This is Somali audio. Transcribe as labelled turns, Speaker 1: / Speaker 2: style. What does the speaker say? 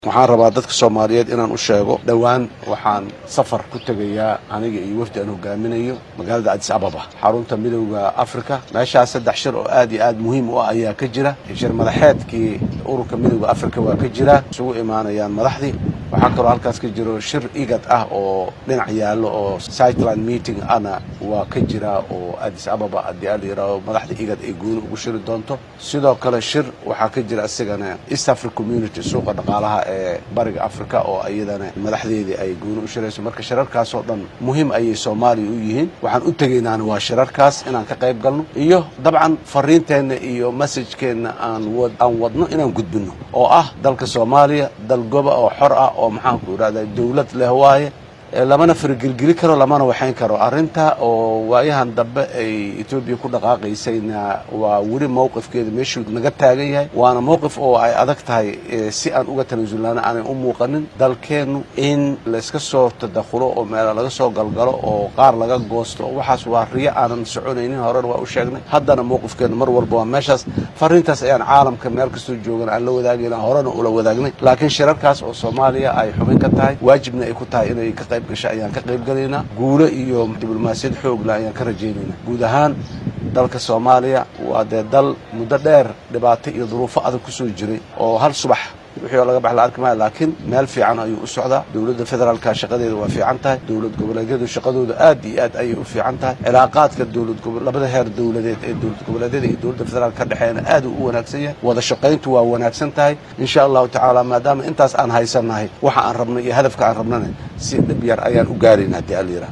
Speaker 1: waxaan rabaa dadka soomaaliyeed inaan u sheego dhowaan waxaan safar ku tegayaa aniga iyo wafdi aan hogaaminayo magaalada adis ababa xarunta midowda africa meeshaas saddex shir oo aad iyo aad muhiim u ah ayaa ka jira shir madaxeedkii ururka midowda africa waa ka jira isugu imaanayaan madaxdii waxaa kaloo halkaas ka jiro shir igad ah oo dhinac yaallo oo sightland meeting ana waa ka jira oo adis ababa haddii aa la yidhaaho madaxda igad ay gooni ugu shiri doonto sidoo kale shir waxaa ka jira isagana east africa community suuqa dhaqaalaha ee bariga africa oo iyadana madaxdeedii ay gooni u shirayso marka shirarkaasoo dhan muhiim ayay soomaaliya u yihiin waxaan u tegaynaana waa shirarkaas inaan ka qayb galno iyo dabcan fariinteenna iyo masajkeenna aan aan wadno inaan gudbinno oo ah dalka soomaaliya dal goba oo xor ah oo maxaanku idhahda dawlad leh waaye lamana faragelgeli karo lamana waxayn karo arrinta oo waayahan dambe ay etoobiya ku dhaqaaqaysayna waa weli mowqifkeeda meeshuu naga taagan yahay waana mowqif oo ay adag tahay si aan uga tanaasulnaana aanay u muuqanin dalkeennu in layska soo tadakhulo oo meela laga soo galgalo oo qaar laga goosto waxaas waa riyo aanan soconaynin horena waa u sheegnay haddana mowqifkeennu mar walba waa meeshaas fariintaas ayaan caalamka meel kastoo joogan aan la wadaagayna horena ula wadaagnay laakiin shirarkaas oo soomaaliya ay xubin ka tahay waajibna ay ku tahay inay ka qayb gasha ayaan ka qayb galaynaa guulo iyo diblomaasiyad xoogla ayaan ka rajaynaynaa guud ahaan dalka soomaaliya waa dee dal muddo dheer dhibaato iyo duruufo adag ku soo jiray oo hal subax wixii oo laga bax la arki maayo laakiin meel fiican ayuu u socdaa dowladda federaalka shaqadeeda waa fiican tahay dowlad goboleedyadu shaqadooda aad iyo aad ayay u fiican tahay cilaaqaadka dowlad labada heer dowladeed ee dowlad goboleedyada iyo dowladda federaalka ka dhexeeyana aad uu u wanaagsan yahay wada shaqayntu waa wanaagsan tahay insha allahu tacaala maadaama intaas aan haysannahay waxa aan rabnay iyo hadafka aan rabnana si dhib yar ayaan u gaaraynaa haddii alla yidhaha